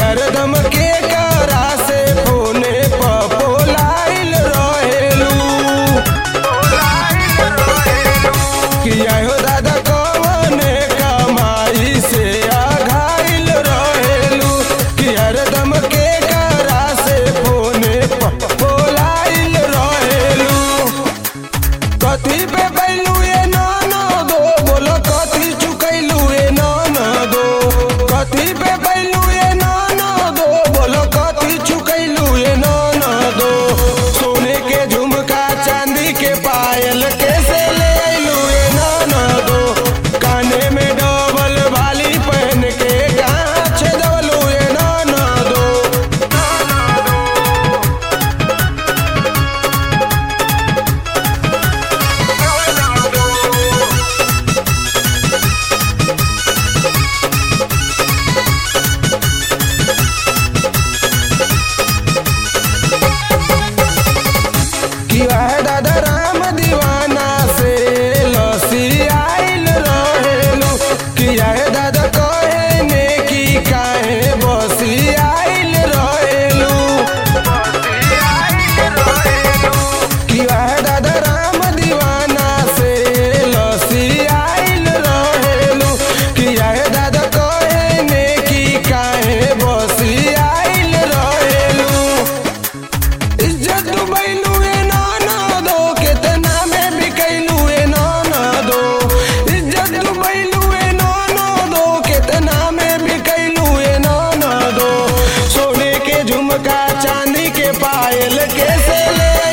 हरदम के करा से फोने पर बोलाइल रहेलू किया हो दादा कवने कमाई से आघाइल रहेलू कि हरदम के करा से फोने पर बोलाइल रहेलू कथी पे बैलू ए नाना दो बोलो कथी चुकैलू ए नाना दो कथी पे बैलू ए नाना दो बोलो कथी चुकैलू ए नाना दो सोने के झुमका चांदी के पायल कैसे ले अइलू ए नाना दो काने में डबल बाली पहन के कहाँ छेदवलू ए नाना दो कि वह दादा राम दीवाना से लसी आइल रहेलू कि यह दादा कहे ने की काहे बसी आइल रहेलू कि वह दादा राम दीवाना से लसी आइल रहेलू कि यह दादा कहे ने की काहे बसी आइल रहेलू इज्जत डुबैलू ए नाना दो केतना में बिकैलू ए नाना दो इज्जत डुबैलू ए नाना दो केतना में बिकैलू ए नाना दो सोने के झुमका चांदी के पायल कैसे ले